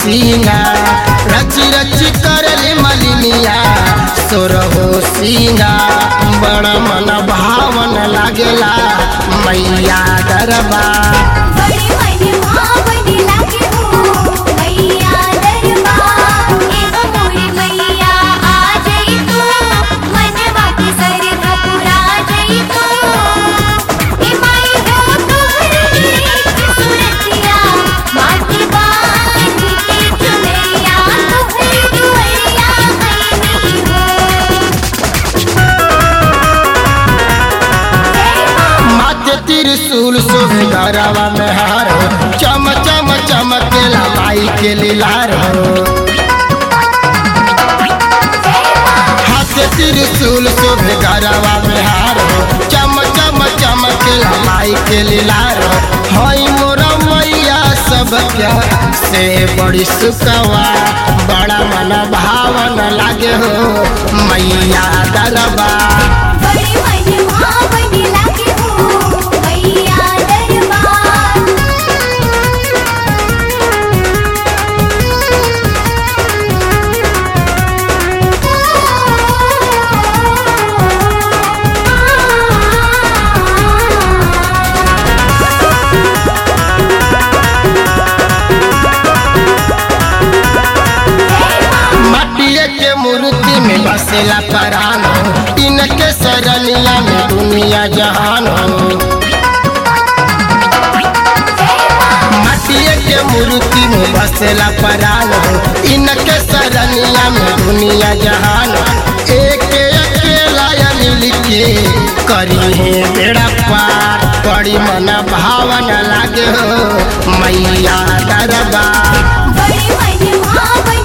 सीना रची रची करली मलिनिया सोर हो सीना बड़ा मन भावन लागेला मैया दरबार बड़ी महिमा बनी लागे हो मैया दरबार एगो मोरी मैया आ जाई तू मनवा के सरधा पुरा जाई तू ए माई हो तोहरी सुरतिया माटी बानी के चुनैया तोहरी दुआरिया मैनी हो माथे त्रिशूल शोभे गरवा में हार हो चम चम चमकेला माई के लीलार हो हाथे त्रिशूल शोभे गरवा में हार हो चम चम चमकेला माई के लीलार हो हई मोरा मैया सब क्या से बड़ी सुकवा बड़ा मन भावन लागे हो मैया दरबार बड़ी महिमा बनी लागे हो मैया दरबार माटिए के मूर्ति में बसेला परान हो इनके सरनिया में दुनिया जहान हो माटिए के मूर्ति में बसेला परान हो इनके सरनिया में दुनिया जहान हो एक अकेला मिल के करी है बेड़ा पार बड़ी मन भावन लागे हो मैया दरबार बड़ी महिमा बनी